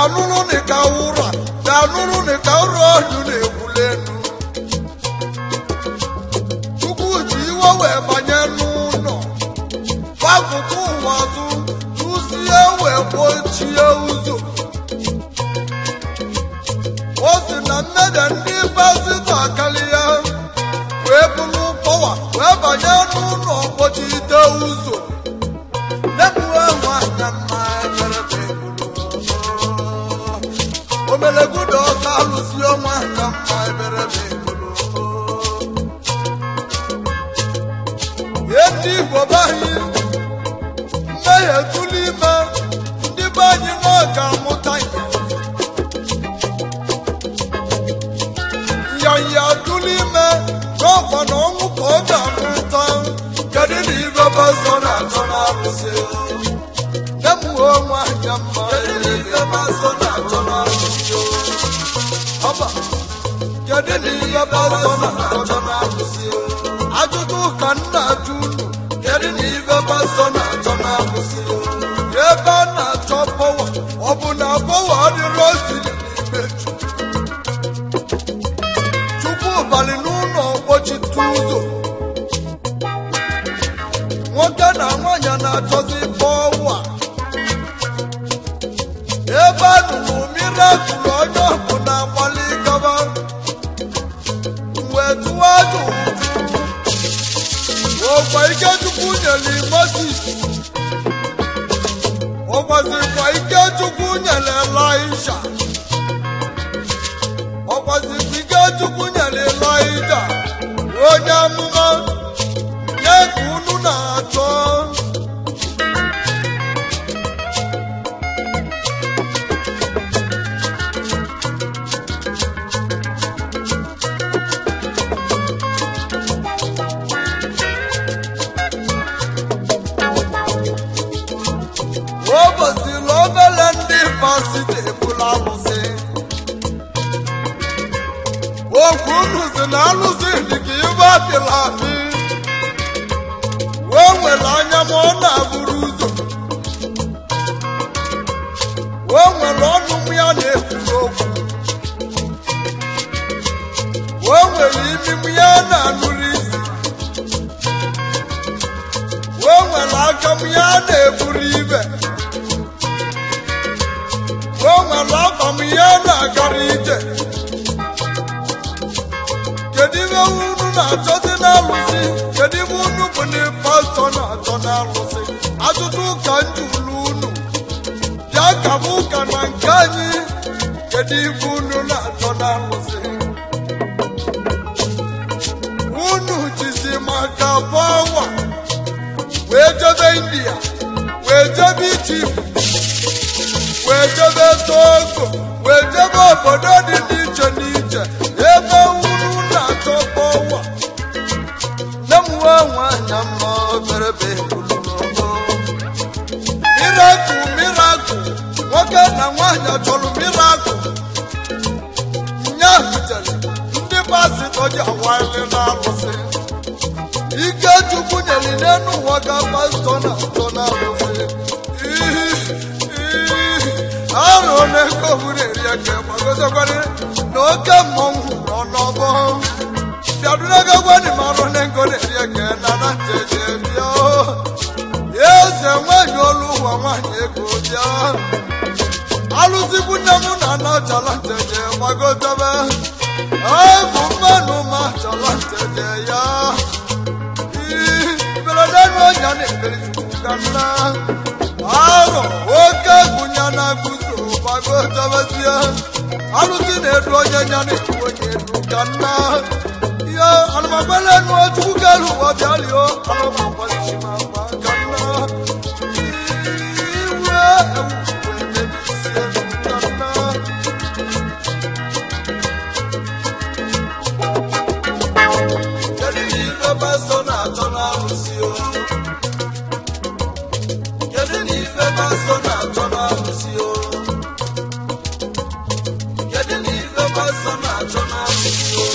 nụrụ nịka ụra bịa nụrụ nịka ụra ọdụ na-egbuli elu chukwu ji iwe wee banye n'ụlọ gbakụkụ ụwa azụ tụsie wee gbochie ụzọ o si na mmeda ndị pastọ akarịa wee bụrụ pọwa wee banye n'ụlọ kpochite ụzọ nebuwe nwanyị mma eberebe omelegudo ọka alụsi ọnwa ka mma eberebe ihe ndị igbo be anyị mmehie tụlụ ime ndị be anyị na ọ ga-amụta ihe nyanya tụlụ ime n'ọkwa na ọnwụ ka ọ ga-amụta kedu na ibe bazọ na-achọ na-arụsị emuwe nwanyị mma kedu na ibe bazọ na-achọ na-arụsị ọba kedu na ibe bazọ na-achọ na-arụsị ajụjụ ka nna ajụ unu kedu na ibe bazọ na-achọ na-arụsị ebe a na-achọ pọwa ọ bụ na pọwa adịrọ siri n'ime chukwu chukwu balị n'ụlọ kpochitu ụzọ nwoke na nwanyị na-achọzi pọwa ebe a nụrụ mirakụl onye ọbụ na-agbalị gaba wee tụwa ajụ ọkwa ike chukwu nyere moses ọkwazikwa ike chukwu nyere elisha ọkwazikwa ike chukwu nyere elija onye amụma nye ka unu na-achọ ụbọchịla obere ndị pasite ebula alụsị okwu unu si na alụsị dị ka ibe apịla apị wee nwere anya ma ọ na-abụrụ ụzọ wee nwere ọnụ m ya na-ekwuru okwu wee nwere imi m ya na-anụrụ isi wee nwere aka m ya na-eburu ibe wee nwere akwa m ya na-agara ije kedu ibe unu na-achọzi n'alụsị kedu ibe unu bụ ndị pastọ na-achọ n'alụsị ajụjụ ụka njulu unu bịa ka m ụka na nke anyị kedu ibe unu na-achọ n'alụsị unu jizi maka bọwa wee jebe india wee jebe ijipt wee jebe togo wee jebe obodo dị n'iche n'iche ebe unu na-achọ pọwa nemuwe nwanyị mma oberebe mirakụl mirakụl nwoke na nwaanyị chọrọ mirakụl nya butere ndị pasịtọ ji awaili na-alụsị ike chukwu nyere n'elu ụwa ka pastọ na-achọ na-alụsị arụ na-ego buru eri eke gbagotekwara na oke mmọnwụ nọ n'ọgbọ bịadunagagwani marụ na-ego na-eri eke na na njeje bịa eze nwanyị olu ụwa nwanyị ego bịa alụzigbu nne m na ana chala njeje gbagotebe bụ mmanụ ma chala njeje ya beredenu ọnya na-ekpere chukwu ka nna arọ oke gụnya na guzo gbagotebezie alụsị na-edu onye nya na-edu onye edu ka nna ihe anụmagbelenu chukwu kelu ụwa bịalio anụmagbalichimagba ka nna iwe ewu emebisie ka nna kedu ife pastọ na-achọ n'alụsị o kedu na ife pastọ na-achọ n'alụsị o kedu na ife pastọ na-achọ n'alụsị o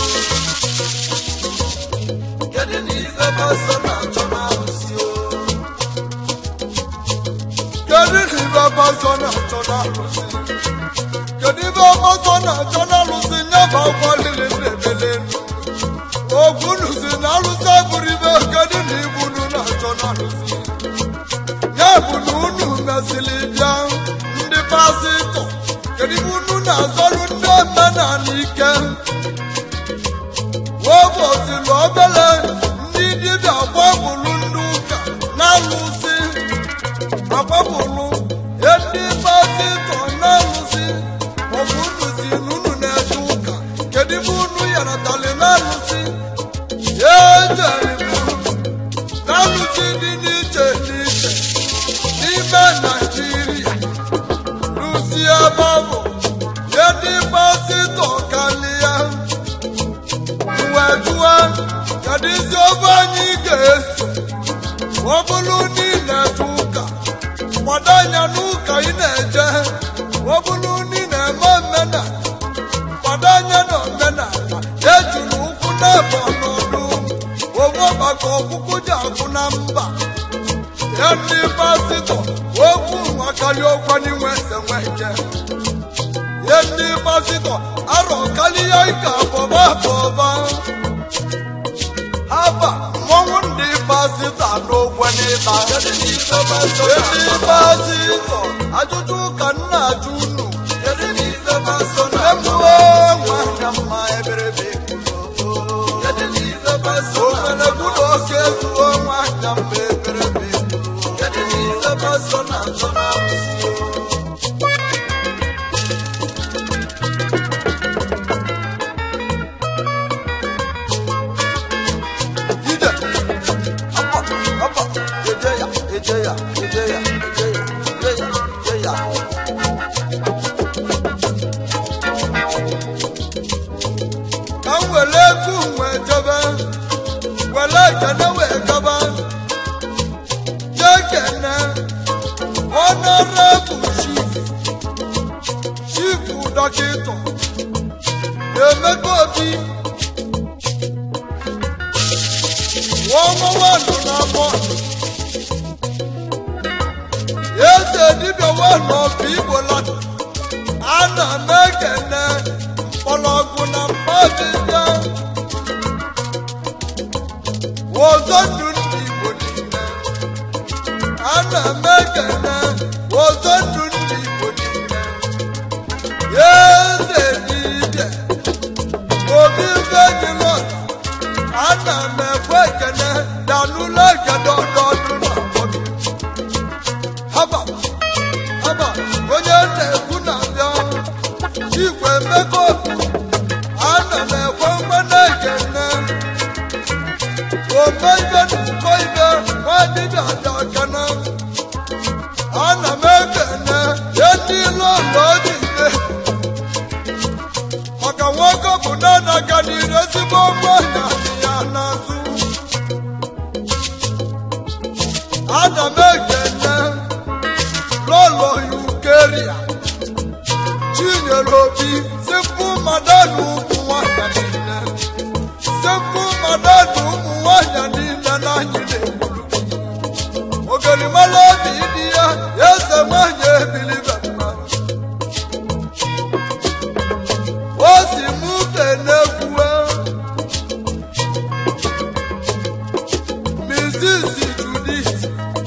kedu na ife pastọ na-achọ n'alụsị o kedu na ife pastọ na-achọ n'alụsị kedu ibe ọgbọtọ na-achọ na-alụsị nyaba akwa lili na-ebele elu ogwu nuzi na alụsị abụrụ ibe kedu na ibu unu na-achọ na-alụsị ya bụ na unu mesịrị bịa ndị pasịtọ kedu ibe unu na-azọrụ ndị omenala ike ụbọchị obere ndị dibịa gbapụrụ ndị ụka na-alụsị agbapụrụ ndị pasịtọ na-alụsị ọbụ unu si n'unu na-eje ụka kedu ibe unu yaratali na-alụsị ya ejeri na-alụsị dị n'iche n'iche n'ime naijiria lụsi ebe ọ bụ ya ndị pasịtọ kalịa wee jụọ kedu isi ofe anyị ga-eso ọ bụrụ niile eje ụka kwado anya n'ụka ị na-eje ọ bụrụ na ị na-eme omenala kwado anya na omenala ejuru ụkwụ na-ebe ọnọdụ onwe maka ọkpụkpụ ji akwụ na mba ya ndị pasịtọ okwu nwa karịa okwu n'inwe ese nwe ike ya ndị pasịtọ arọ karịa ike abọba abọba haba mmọnwụ ndị pasịtọ n'ogwe n'ịba ndị pasịtọ ajụjụ ka m na-ajụ unu emuo nwanyị mma eberebe onwere kwuru oke ezuo nwanyị mma eberebe ide apa apa eje ya eje ya eje ya eje ya eje ya eje ya ka m were egwu wee jebe were ekene wee gaba jee kene honorable chief chief dọkịta emeka obi ọnwa nwanụ na bọọlụ eze dibịa nwanụ ọbụ igbo ladụ ana m ekene mkpọrọgwụ na mmadịja ọzọ ndụ ndị igbo niile ana m ekene ọzọ ndụ ndị igbo niile eze dibịa obi ibe gị lọta ana m ekwe ekene danụla ekene ọdọọdụ na ọbọdụ haba haba onye na-ekwu na-abịa igwe emeka obi ana m ekwe mgbe na-ekene ome ibe n'ụkọ ibe nwadịbịa dị ọkene ana m ekene ye ndị ilo ụlọ ojide maka nwoke bụ na-adaga n'iru ezigbo nwanyị ya n'azụ ana m ekene lọlọ yukeria chinyere obi sipụ madanu ụmụ nwanyị niile sipụ madanu ụmụ nwanyị niile na anyị na-egburu ogelimala obi dị ya ya eze nwanyị ebilibe mma o si mụ kenekwuwe Mrs. Judith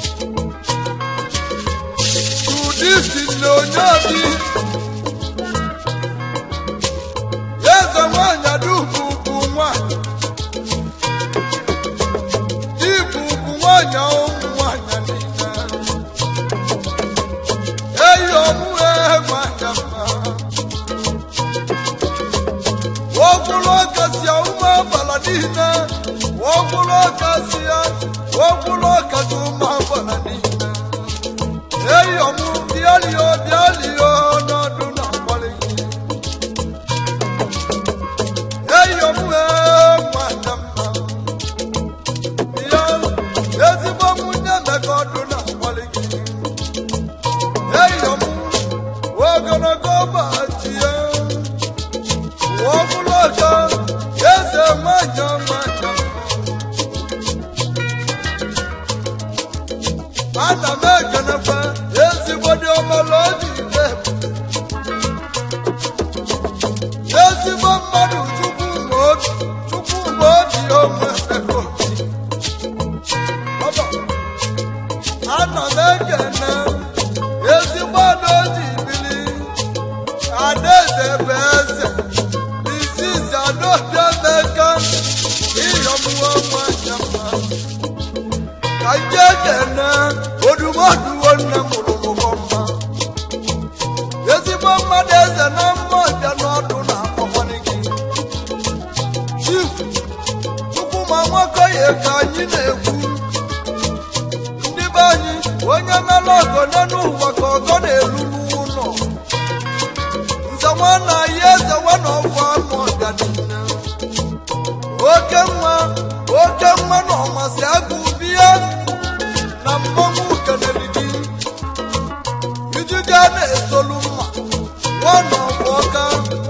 Judith na onye obi eze nwanyị adugbu bụ nwanyị dibụ bụ nwanyị ụmụ nwanyị niile eyi ọmụhe nwanyị mma wọ́gbọ́lọ́ kasi àwọn abala nìyẹn wọ́gbọ́lọ́ kasi ya wọ́gbọ́lọ́ kasi àwọn abala nìyẹn. eyi ọmú bíálì o bíálì o n'ọdún náà wọlé yìí. eyi ọmú ẹ mọ àjàmbá. ìyá ezigbo mú nyẹ́mẹ̀kọ́ ọdún náà wọlé yìí. eyi ọmú ogologo bàtì ya ọmụlọjọ eze nwanyọ nwanyọ ana m ekenekwa ezigbo dị ọmọlọji ile eze wanọfọ ama ọganihu oke nwa oke nwa na ọmasị agụ bie na mmọnwụ kenere gị ijije na-esolu mma nwanọfọ ọka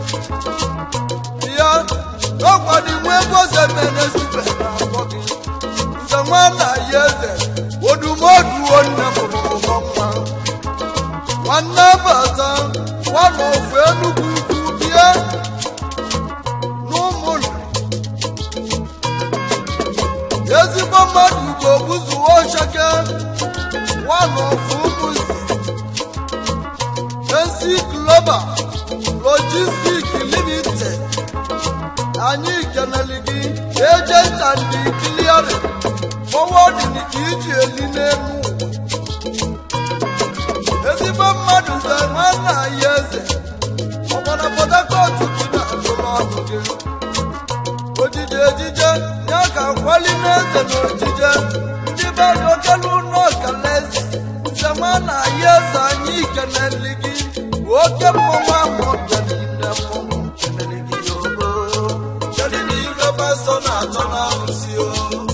ya n'ọkwadinwe ego zemene sibe na akpọ gị nze nwanna ya eze odumoduo nne mụrụ ụmụ nwa nwanne bata nwanne ofu enugwu ukwu bie n'ụmụnna ezigbo mmadụ ga-ogbuzuo ocheke nwanne ofu ụmụzi esi global logistic limited anyị keneli gị agent and clearing forwarding ka iji eli n'elu ụwa ezigbo mmadụ ze nwanne anyị eze ọgbara Port Harcourt gị na-atụrụ ọnụ gị ojije ejije ya ka kwali n'eze na ojije ndị be anyị okelu n'ọkala eze nze nwanne anyị eze anyị keneli gị oke mmọnwụ ahụ bịa n'ime mmọnwụ keneli gị ogo kedu na ife pasọ na-atọ n'arụsị o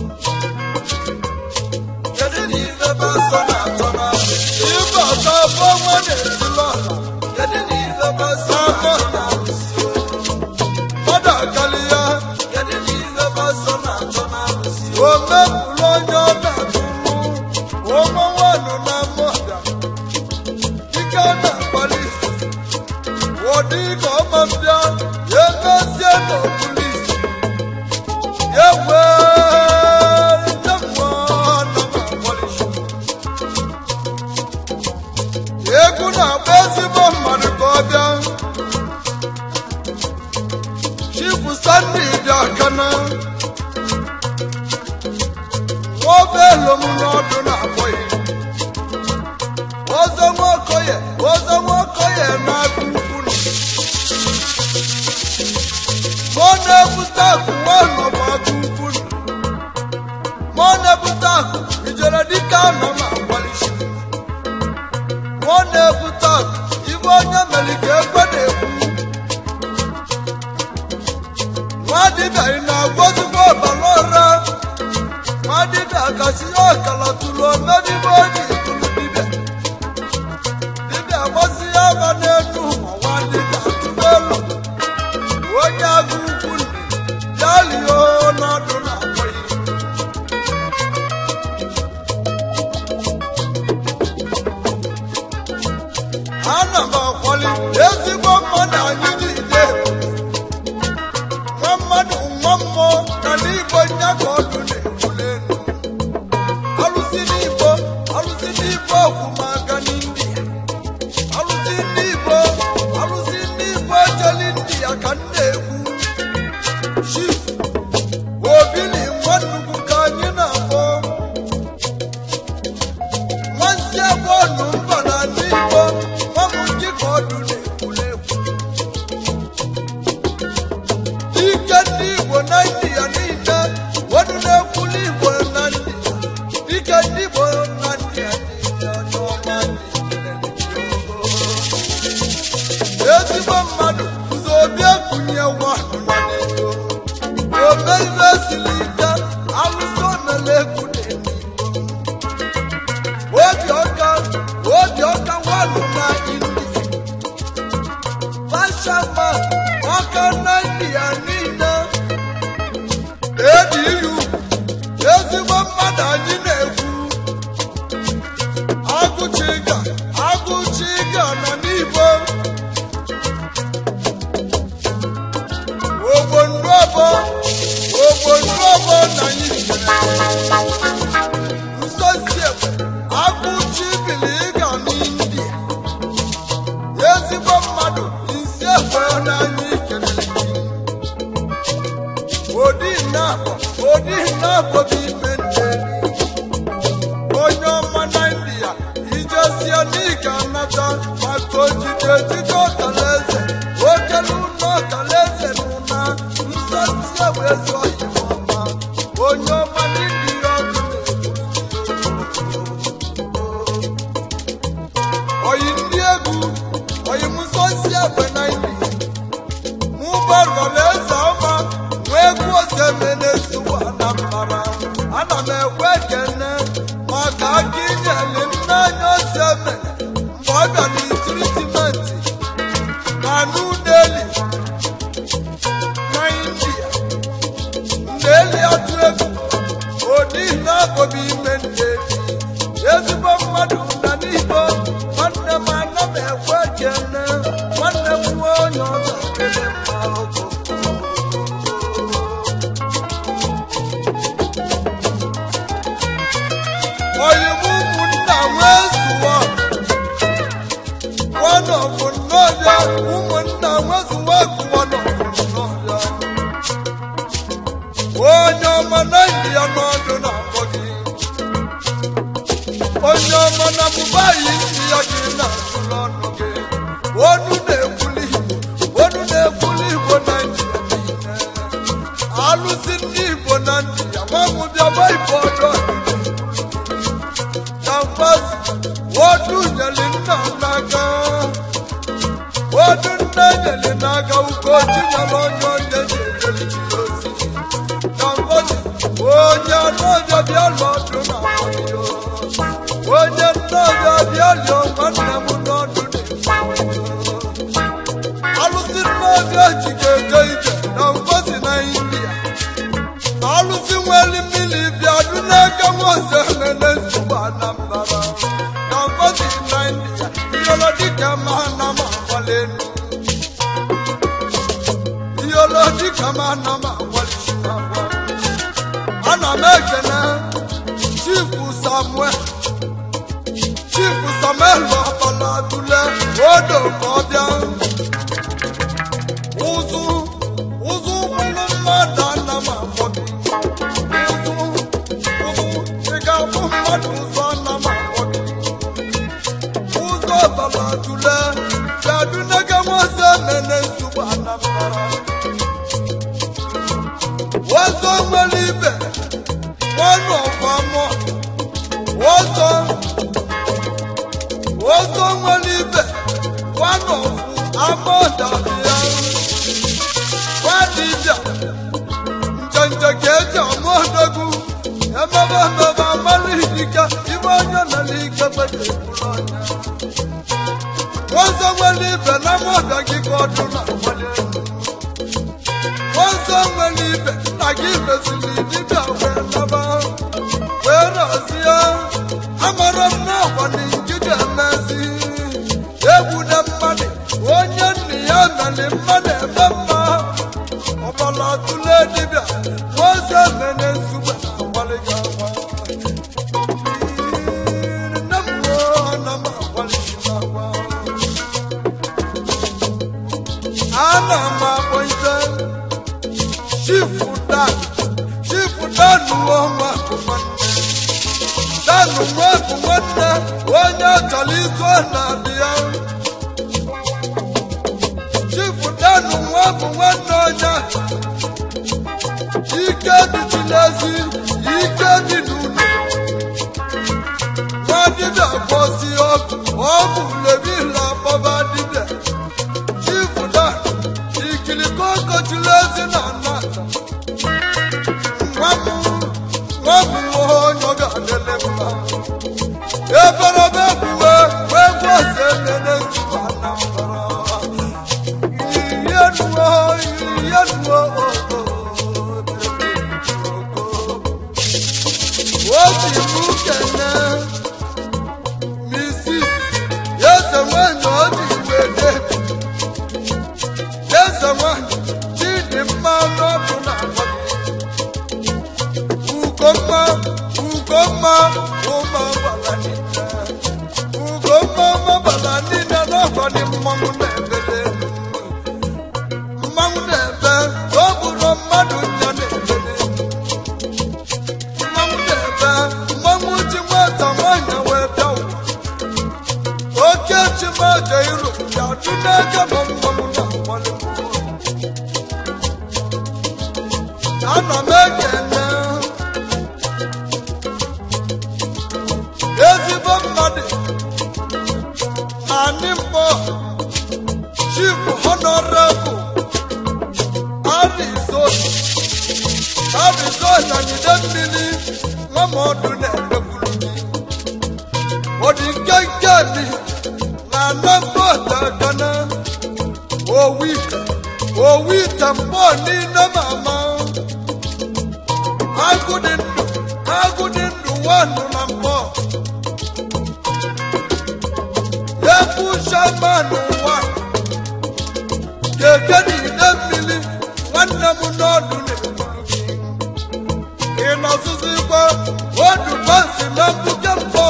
kedu na ife pasọ na-atọ n'arụsị ife ọtọ bụ ọnwa na-etili ọha kedu na ife pasọ na-atọ n'arụsị o mmadụ akali ya kedu na ife pasọ na-atọ n'arụsị o mepụrụ onye ọ na-atụrụ ụmụ nwanụ na mmụọda ike na-akpali isi ụdị ka ọma mbịa ya emezie n'okulisi ya wee nye mmụọ na ma-akpọlishi egwu na-agba ezigbo mmadụ ka ọ bịa chifu sandi bịa kana nwaobelum n'ọdụ na-akpọghị ọzọ nwaokoye ọzọ nwaokoye na-agụ ukwu nọ mọ na-ebute akụ nwanọ bụ agụ ukwu nọ mọ na-ebute akụ ijere dịka anọ ma akwalisi mọ na-ebute akụ ibe onye mere ka ekwe na-ekwu nwa dibịa ị na-agwọzigbo ọbara ụra nwa dibịa kasị ọkala tụrụ omedibe oji tụrụ dibịa dibịa gbasi ya aba n'elu ụwa nwa dibịa tụrụ elu onye agụ ukwu nri ya lie n'ọdụ na akpọghị ana m akwali ezigbo mmadụ anyị niile nwa mmadụ nwa mmụọ na n'igbo nya ka ọdụ na-ekwuli elu alụsị n'igbo alụsị n'igbo ọgwụ maka n'indi alụsị n'igbo alụsị n'igbo jeli ndị ya ka m na-ekwu chief obili nwa nnukwu ka anyị na-akpọ nwansi abụọ nụ mba na n'igbo nwa m ndị ka ọdụ na-ekwuli ekwu ike ndị igbo na india niile wadu na-ekwuli igbo na india ike ndị igbo na india niile onye ọma ndị ezigbo mmadụ ụzọ obi ekunye nwanụ na n'igbo ome ibe siri ike alụsị omele egwu n'eluigbo obi ọka obi ọka nwanụ na india fashama ọka na india niile ediyu ezigbo mmadụ anyị na-ekwu agụchiga agụchiga nọ n'igbo ogbonduọbọ ogbonduọbọ na anyị nsosie agụchi biliga n'india ezigbo mmadụ isi ekwe n'anya ikelere gị odi nnabọ odi nnabọ bụ ime nne onye ọma na india ijezie n'ịga anata maka ojije ejije ọkalaeze okelu ụlọ ọkalaeze n'ụna nsotie wee zụọ ya ọma onye ọma n'india ọdụ na-ekwu oyi ndị egwu oyi musosi egbe na india tritimenti na new delhi na india ndeli atụ egwu odi na-abọbi ime ndeli ezigbo mmadụ na n'igbo nwanne m ana m ekwe kene nwanne m nwe onye ọ ga-akele mma ọkụ oyibo ụmụnna wee zụọ wanọbụ nnọọbịa ụmụnna nwezuwa wanọbụ nnọọbịa onye ọma na ya n'ọdụ na-akpọ gị onye ọma na mụbayi ndị ya gị na-atụrụ ọnụ gị onu na-ekwuli igbo onu na-ekwuli igbo na njiya niile alụsị ndị igbo na ndị ya mamụ bịawa ibe ọjọọ na mmasị odu nyeli nna n'aka odu nne nyeli n'aka ugochi nyere onye onye na-enyeli gị ozi na mmasị onye n'ọbịa bịa n'ọdụ na onye nnọbịa bịa lụọ nwanne m n'ọdụ na alụsị nnọbịa ji ga-ego ije na mmasị na india alụsị nwere mmiri bịa dụ n'aka nwaọzọ emene nsogbu anambra na mgbọdị na india iyolo dịka ma na m agbali elu iyolo dịka ma na m agbali agwa ana m ekene chifu samuel chifu samuel ọbala tule odo ka ọ bịa ụzụ ụzụ ụkwụrụ mmadụ ana m akpọ gị ụzụ ụzụ ị ga-abụ mmadụ ụzọ ana m akpọ gị ụzọ ọbala tule bịadu nege nwaze mene nsogbu anambra ụzọ nwere ibe nwanne ọfamọ ụzọ ụzọ nwere ibe nwanne ọfụ amọdabịa nwadibịa njenje ka eji ọmụodogwu emebe emebe amalidike ibe onye mere ike gbedeburu ọnya ụzọ nwere ibe na mọda gị ka ọdụ na agbali elu ụzọ nwere ibe nna gị mesiri dibịa wee naba wee rọzie amara m na ọgbani gị ga-emezi egwu na mmadụ onye nna ya mere mmadụ eme mma ọbala tụle dibịa oze mene nsugbe na-agbalị gị agwa nne m ruo ana m agbalị gị n'agwa ana m akpọ ite chifu dan chifu dan nwa ọma bụ nwanne dan nwa bụ nwanne onye chọrọ izu na-adị ya chifu dan nwa bụ nwanne onye ike dịchi n'ezi ike dị n'ụlọ nwa dibịa kwụsị ọgụ ọgwụ lebila kpọba dibịa chifu dan ikiriko kochiri ezi na nna nwa m nwa m nwa onye ọ ga-adịle mma eberebe kwuwe wee gwọzie nene nsogbu anambra ihe nuo ihe nuo obi m kene misis eze nwanyị oji wede eze nwanyị chidimma n'ọbụ na ugomma ugomma ụmụ agbala niile ugomma ụmụagbala niile n'ọgọdị mmanwụ na-ebele mmanwụ na-ebe ọ bụrụ mmadụ nya na-ebele mmanwụ na-ebe mmanwụ ji nwata nwanyị wee bịa ụwa oke chimaje iru ya dị n'ege ma mmanwụ na-akwali ana m ekene ezigbo mmadụ anyị mbọ chief honorable arizona arizona jide mmiri nwa m ọdụ na-emegburu gị ọ dị nkenke mi na ana dangote ekene owite owite mbọ niile mama agụ dị ndụ agụ dị ndụ wanụ na mbọ ebu shaman ụwa keke n'ide mmiri nwanne m n'ọdụ na-egburu gị ị nọzụzikwa odu bansi na mbuke mbọ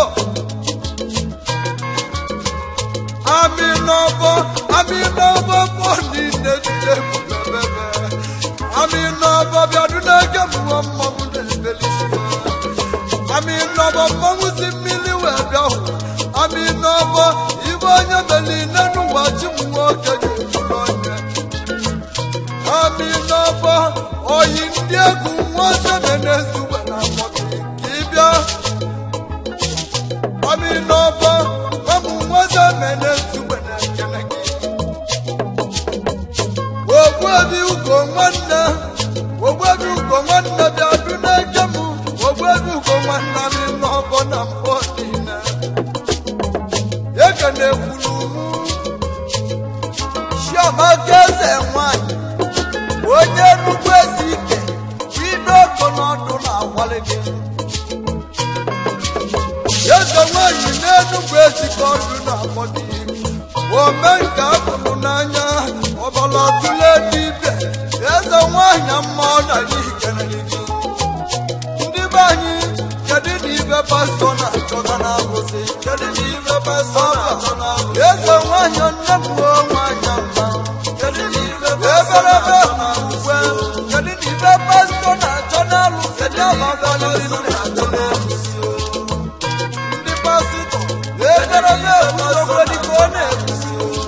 ami n'ọbọ ami n'ọbọ mbọ niile jide bebebe ami n'ọbọ bịadu n'ege mmụọ mmanwụ na-ebelisi ami n'ọbọ mmanwụ si mmiri wee bịa hụ ami n'ọbọ ibe onye beli n'ụwa chi m nwoke ga-eburu onye ami n'ọbọ oyi ndị egwu nwansebe na-ezuwe na mkpọtụ ka ị bịa ami n'ọbọ ọmụ nwansebe na-ezuwe na ekele gị ogbuebi ugo nwanne ogbuebi ugo nwanne bịa du n'eke m ogbuebi ugo nwanne ami n'ọbọ na mbọ niile eke na-ekwuru mụ chiamaka eze nwanyị onye nnukwu ezi ike bido ọkụ n'ọdụ na-agwali gị eze nwanyị n'enugwu ezi ka ọdụ na-akpọ gị ome nke akụrụ n'anya ọbara tụle dibịa eze nwanyị mma ọ na ikenere gị ndị be anyị kedu na ibe pastọ na-achọta na arụsị kedu na ibe pastọ na-achọ na arụsị eze nwanyị nne m o nwanyị mma kedu na ibe eberebe ukwe kedu na ibe pastọ na-achọ na arụsị ndị amagalili na-achọ na arụsị ndị pastọ eberebe ukwe dịka ọ na-ekwusi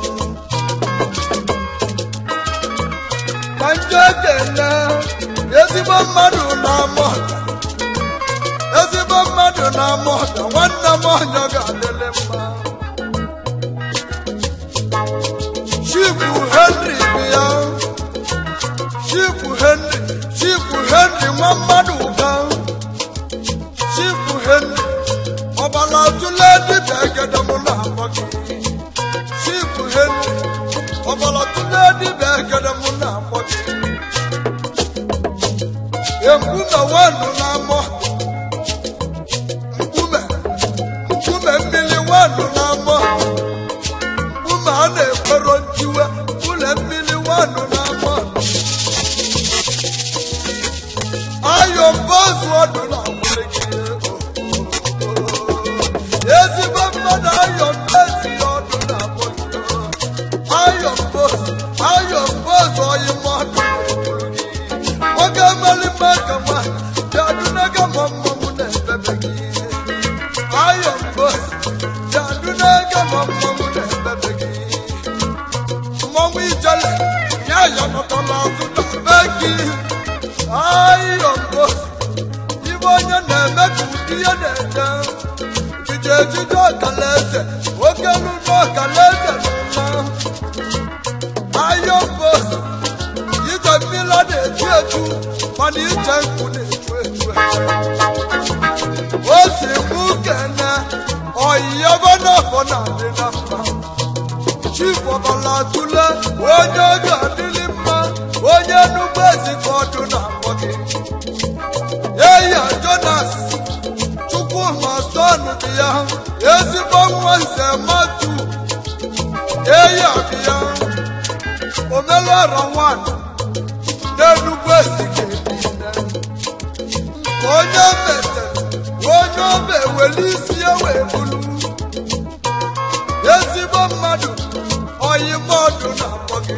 ka njọ ekele ezigbo mmadụ na-ama ọga ezigbo mmadụ na-ama ọga nwanne m ọnya ga-adịlị mma chifu henry bịa chifu henry chifu henry nwa mmadụ ụga chifu henry ọbala tụle dibịa egede m na-akpọ gị chifu henry ọbala tụle dibịa egede m na-akpọ gị nkume wanụ na-amọ nkume nkume mmiri wanụ na-amọ nkume a na-ekwero ntiwe ụlọ mmiri wanụ na-amọ ayọ mbọzụ ọdụ na ezigbo mmadụ ayọ mbezi ọdụ na ayọ mbọzụ ayọ mbọzụ ọyị mmadụ nwoke mali maka nwanyị bịadụnaga ma mmanwụ na-ebebe gị ayọ mbọzụ bịadụnaga ma mmanwụ na-ebebe gị mmanwụ ijele ya ya nọtala azụ na be gị ayọ mbọzụ ibe onye na-eme ka ụdị ya na-ede ije ejije ọkalaeze oke lụrụ ọkalaeze n'ụlọ ayọ mbọzụ ije mmiri na-eju eju mana ije nkwu na-eju eju o si mụ kene ọyịyaba n'afọ na-adị na mma chifu ọbala tụle onye oge adịrị mma onye nnukwu ezi ka ọdụ na-akpọ gị eya jonas chukwuma son dị ya ezigbo nwa nze matu eya dị ya omelụọrọ nwanyị n'enugwu ezike niile nke onye metere onye obe eweli isi ya wee bulu ezigbo mmadụ oyimọdụ na-akpọ gị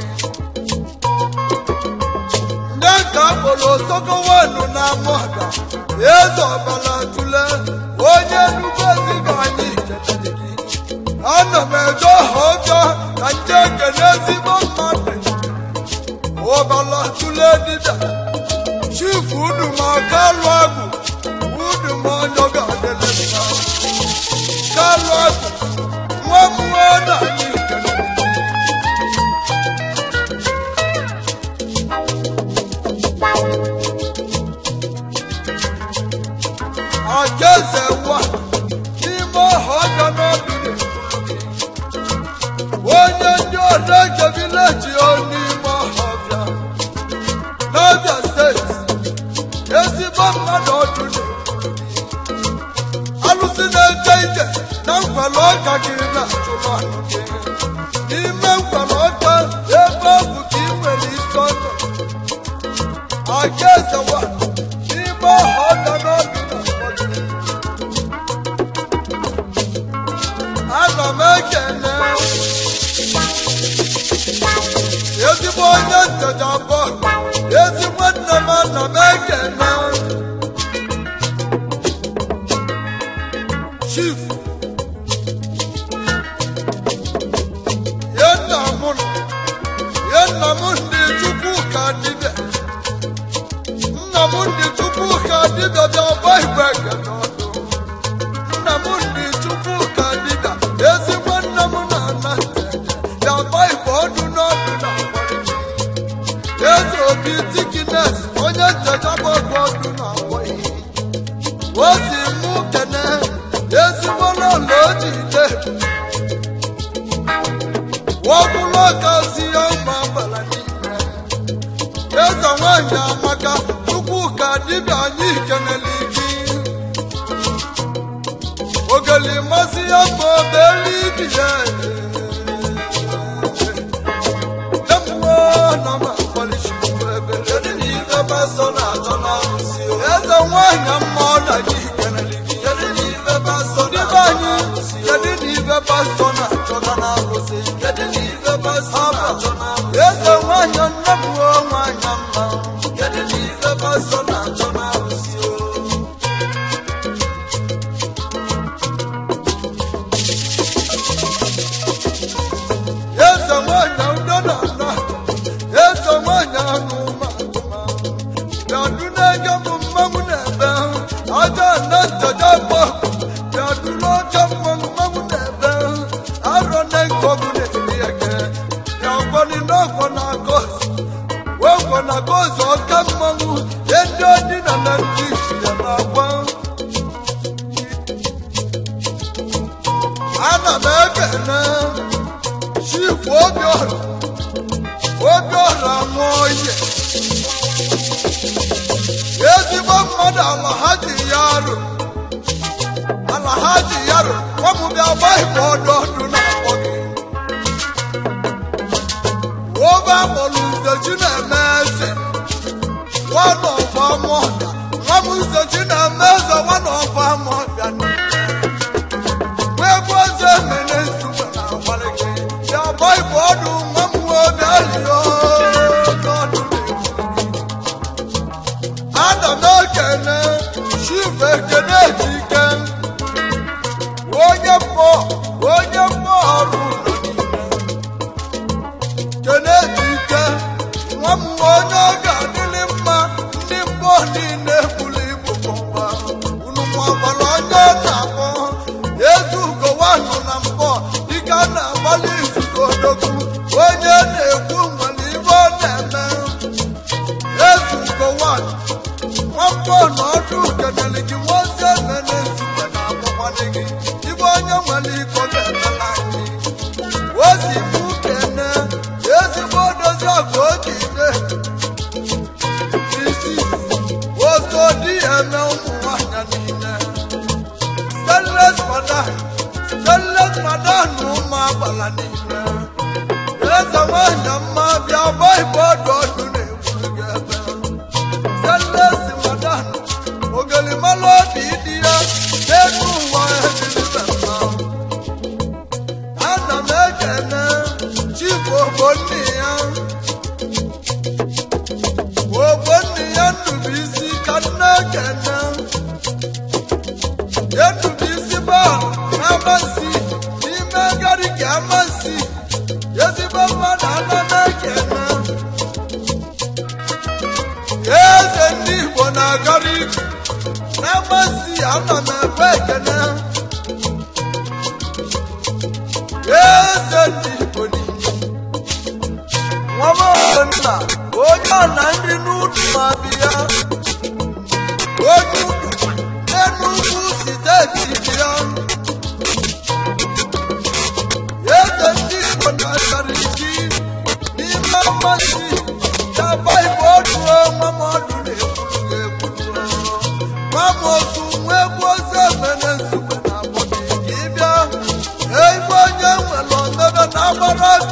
ndị ka akpọrọ osokowenu na amọda eze ọbala tule onye nnukwu ezigbo anyị chetara gị ana m eje ọha ọjọọ ka nje ekene ezigbo mmadụ ọbala tule dịda chifu uduma kalụ agụ uduma onye ga-adịle mma kalụ agụ nwa mmụọ na anyị kelere gị Àjẹsẹ̀ wà n'ime ọ̀họ́ ọjọ́ n'ọdụ na-ekwuru gị. adeke vileji onime ọhọbịa n'abịa steeti ezigbo mmadụ ọdụ na-ekwuru gị alụsị na-eje ije na nkwale ọka gị na-achụrụ anụ gị n'ime nkwale ọka ebe ọ bụ ka ị nwere isi ọnụ aka ezewa n'ime ọha ọka n'obi na mkpọgị ana m ekene ezigbo onye ntecha bọọlụ ezigbo nne m ana m ekene chief ye nna m nọ ye nna m ndị chukwu ka dibịa nna m ndị chukwu ka dibịa bịa gba igwe ekene ọdụ nna m ndị chukwu ka dibịa ezigbo nna m na-ana nteje bịa gba igwe ọdụ n'ọdụ na mgbarịgị eze obi tikines onye ntecha gbagbo ọdụ na mgbarịgị o si mụ kene ezigbo n'ụlọ ojide wọbụlụ ka si ya ụmụ agbara n'ime eze nwanyị amaka chukwu ka dibịa anyị kenele gị ogeli masị ya ma obere ibi ya eze nwanyị mma ọ na gị kenele gị kedu n'ibe pastọ dịbe anyị kedu n'ibe pastọ na-achọga n'arụsị kedu n'ibe pastọ na-achọ n'arụsị eze nwanyị nne m o nwanyị mma kedu n'ibe pastọ na-achọ n'arụsị o eze nwanyị udo na ana eze nwanyị anụ ma bịadu n'ege bụ mmanwụ na-ebe aja na nteja bụ bịadu n'oke mmanwụ mmanwụ na-ebe arọ na nkọgụ na-eri ege bịakwani n'ọgwọ na gozi wegwọ na gozi oke mmanwụ ye ndị odina na ndị isi ya na-agwa ana m ekene chifu obiọra obiọra nwụọ ihe ezigbo mmadụ ala ha ji ya arụ ala ha ji ya arụ nwamụbịa gbaghịbụ ọdụ ọdụ na-akpọ gị obe akpọrọ uzechi na-eme eze nwana ọba amụọbịa nwa m uzechi na-eme eze nwana ọba amụọbịa wee gwa eze mene nzume na agbalị gị ya gbaghịbụ ọdụ nwa m nwobi alio n'ọdụ na-ekwu ana m ekene chief ekene ejike onye mmụọ onye mmụọ ọrụ ụlọ niile kene ejike nwa m onye ọ ga-adịrị mma ndị mmụọ niile buru ibu bụmba unu nwagbara onye ọ na-akpọ ezu ugowanụ na mbọ dịka a na-agbalị izuzu odogwu onye na-ekwu nwere ibe ọ na-eme ezu ugowanụ nwamkpọ na ọdụ kenere gị nwozi emene nzukọ na akwụkwọdị gị ibe onye nwere iko ga-emela anyị ozi mụ kene ezigbo dozi ọgụ oji ide isi ozo di ya eme ụmụ nwanyị niile stainless madan stainless madan na ụmụ agbala niile eze nwanyị mma bịa gba igbe ọdụ ọdụ na-egbu gị ebe selesi madan ogelimala obi dị ya n'elu ụwa edilibe mma ana m ekene chief ogbonni ya ogbonni ya nnubisi ka nne ekene enubisi ba amasị n'ime gariki amasị ezigbo mmadụ ana m ekene eze ndị igbo na-agara ije na-amasị ana m ekwe ekene eze ndị igbo niile nwamonna onye ọna nri n'ụlọ ma bịa onye ụlọ n'enugwu steeti bịa eze ndị igbo na-agara ije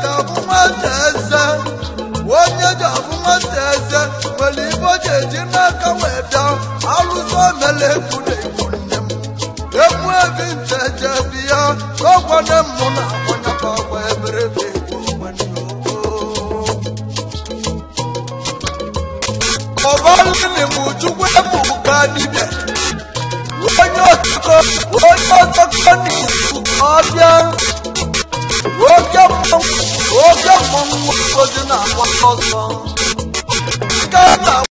ga-abụ nwata eze onye ga-abụ nwata eze nwere ibe o ji eji n'aka wee bịa alụsọ mele ekwu na ekwu nne m egwu ebi nte je bi ya ọgwane mụ na akwanyaka ọgwa eberebe ekwu ogbenye ọbalini m chukwu ebuka dibịa onye otiko onye otiko n'izu ọbịa oke mmọnwụ oke mmọnwụ ozi na-agba ọsọ nke a na